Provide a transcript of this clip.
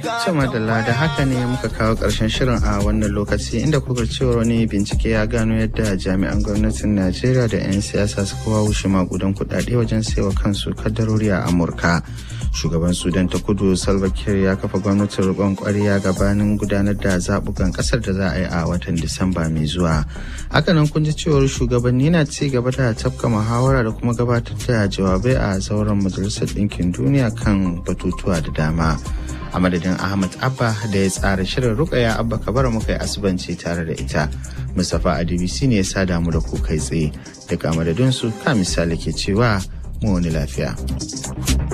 Sama da da haka ne muka kawo ƙarshen shirin a wannan lokaci inda kuka cewar wani bincike ya gano yadda jami'an gwamnatin Najeriya da 'yan siyasa suka wawushe magudan kuɗaɗe wajen saiwa kansu kaddarori a Amurka. Shugaban Sudan ta kudu Salva Kiir ya kafa gwamnatin riƙon ƙwarya gabanin gudanar da zaɓukan ƙasar da za a yi a watan Disamba mai zuwa. Hakanan kun ji cewar shugabanni na ci gaba da tafka muhawara da kuma gabatar da jawabai a zauren Majalisar Ɗinkin Duniya kan batutuwa da dama. a madadin ahmad abba da ya tsara shirin rukaya abba kabara muka yi asubanci tare da ita mustapha adbc ne ya sa damu da ku kai tsaye daga madadinsu ka misali ke cewa mu wani lafiya